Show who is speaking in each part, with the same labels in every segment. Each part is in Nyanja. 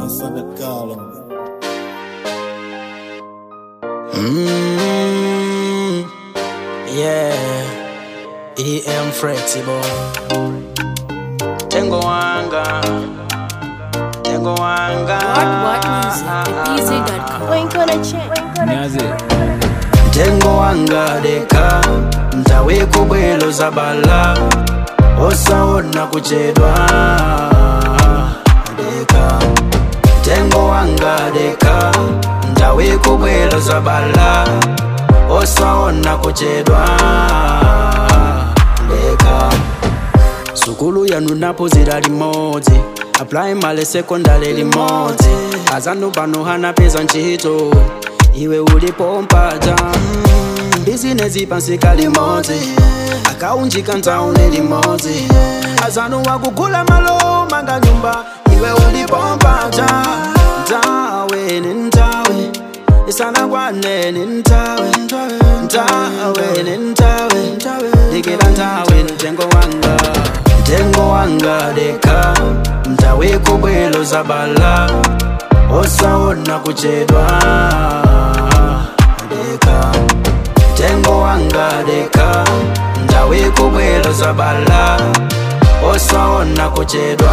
Speaker 1: Sana Kala.
Speaker 2: Mm, yeah, EM flexible. Tengo wanga, tengo wanga.
Speaker 3: What What Music at BZ.com.
Speaker 4: Wink on a chin. Wink on a
Speaker 1: Nyaze.
Speaker 2: Tengo wanga deka, mtawe kubwelo za bala, osaona kuchedwa deka. Tengo wanga deka, mtawe kubwelo za bala, osaona kuchedwa deka. sukulu yanu napo zira limodzi aprimary secondary limodzi azanu pano hana peza ntchito iwe ulipo mpaja mm, bizinesi pansika limodzi akaunjika ntaune limodzi azanu wakugula malo manga nyumba iwe ulipo mpaja ntawe ni ntawe isanakwane ni ntawe ntawe ni ntawe dikira ntawe mtengo wanga mtengo wanga deka mtawe kubwelo za bala osaona kuchedwa deka mtengo wanga deka mtawe kubwelo za bala osaona kuchedwa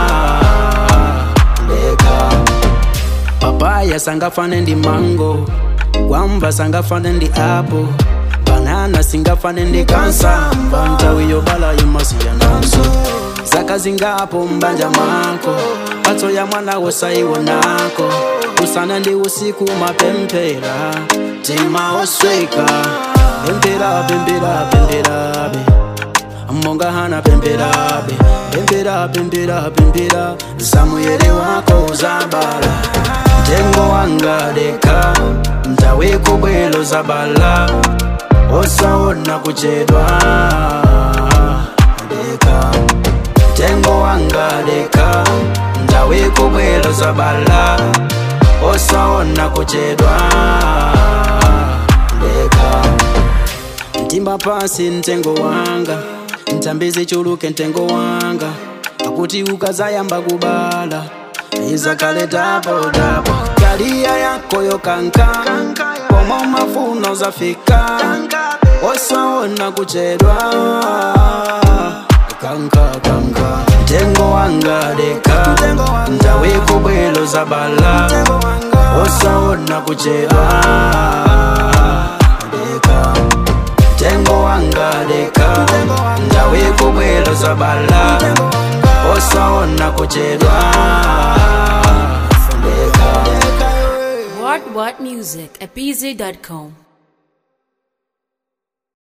Speaker 2: deka papaya sangafane ndi mango gwamba sangafane ndi apple banana singafane ndi kansamba ntawi yobala imasiyananso zaka zingapo mbanja mwako patso ya mwana wosaiwonako usana ndi usiku mapempera tima osweka pempera pempera pemperabe monga hana pemperabe pempera pempera pempera zamuyere wako zabala mtengo wanga deka mtawe kubwelo zabala osaona kuchedwa deka mtengo wanga deka mtawe kubwelo zabala osaona kuchedwa deka mtimba pasi mtengo wanga mtambizi chuluke mtengo wanga akuti ukazayamba kubala izakaletapotapo kalia yako yokanka komo mafuno zafika osaona kuchedwa kanka kanka mtengo wanga deka mtawe kubwelo za bala osaona kuchedwa deka mtengo wanga deka mtawe kubwelo za bala osaona kuchedwa deka
Speaker 3: What What Music at BZ.com.